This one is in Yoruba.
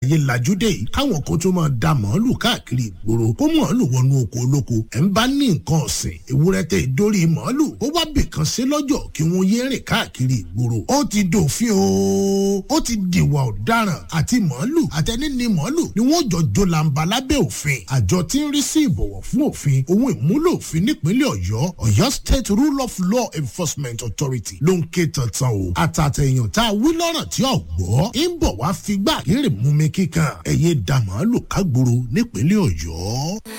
ayé lajúdé yìí káwọn kan tó máa da màálù káàkiri ìgboro kó màálù wọnú oko olóko ẹ̀ ń bá ní nǹkan ọ̀sìn ewúrẹ́ tẹ̀ dórí màálù ó wá bìkan sí lọ́jọ́ kí wọ́n yé rìn káàkiri ìgboro ó ti dòfin o ó ti dìwà ọ̀daràn àti màálù àtẹni ní màálù ni wọ́n jọ jó làǹbà lábẹ́ òfin àjọ tí ń rí sí ìbọ̀wọ̀ fún òfin ohun ìmúlò òfin nípínlẹ̀ ọ̀yọ́ ọ̀yọ́ state rule of law enforcement authority ló ń ké tantan o àtàtẹ̀yàn tá a wí lọ́rọ̀ tí ò gbọ́ ń bọ̀ wá figbá kéré mú mi kíkan ẹ̀yẹ dàmọ́ lò kágboro nípínlẹ̀ ọ̀yọ́.